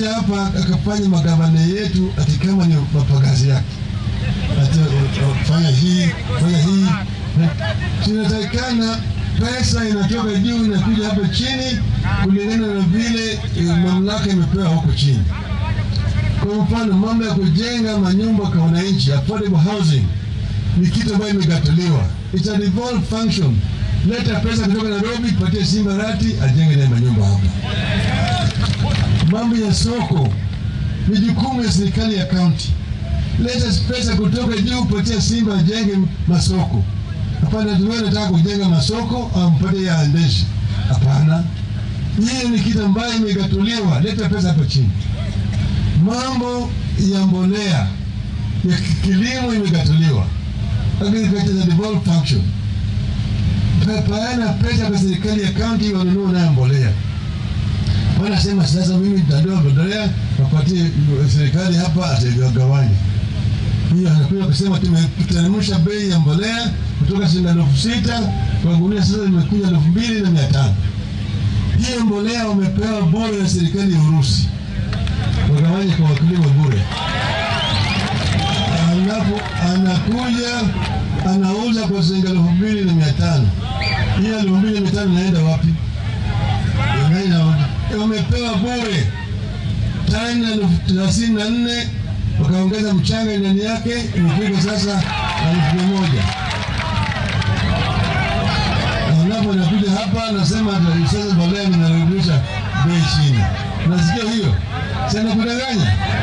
akija hapa akafanya magavana yetu ati kama ni mapagazi yake, ati uh, fanya hii fanya hii. Tunatakikana pesa inatoka juu inakuja hapa chini kulingana na vile eh, mamlaka imepewa huko chini. Kwa mfano mambo ya kujenga manyumba kwa wananchi, affordable housing ni kitu ambayo imegatuliwa, it's a devolved function. Leta pesa kutoka Nairobi, patie Simba Rati ajenge naye manyumba hapa. Mambo ya soko ni jukumu ya serikali ya kaunti. Leta pesa kutoka juu, patia Simba ajenge masoko. Hapana, tuwe nataka kujenga masoko au mpatie ya andeshi. Hapana, hiyo ni kitu ambayo imegatuliwa. Leta pesa hapa chini. Mambo ya mbolea ya kilimo imegatuliwa, agriculture is a devolved function. Pa- Paana pesa kwa serikali ya kaunti wanunua nayo mbolea. Wanasema sasa, mimi nitatoa mbolea wapatie serikali hapa, atagawanya hiyo. Anakuja kusema tumeteremsha bei ya mbolea kutoka shilingi elfu sita kwa gunia, sasa imekuja elfu mbili na mia tano. Hiyo mbolea wamepewa bure na serikali ya Urusi, wagawanye kwa wakulima bure alafu anakuja anauza kwa shilingi elfu mbili na mia tano. Hiyo elfu mbili na mia tano inaenda wapi? Inaenda wapi? Wamepewa bure tani elfu thelathini na nne wakaongeza mchanga ndani yake, imefika sasa elfu mia moja. Alafu anakuja hapa anasema ati sasa mbolea ninarudisha bei chini. Nasikia hiyo, si anakudanganya?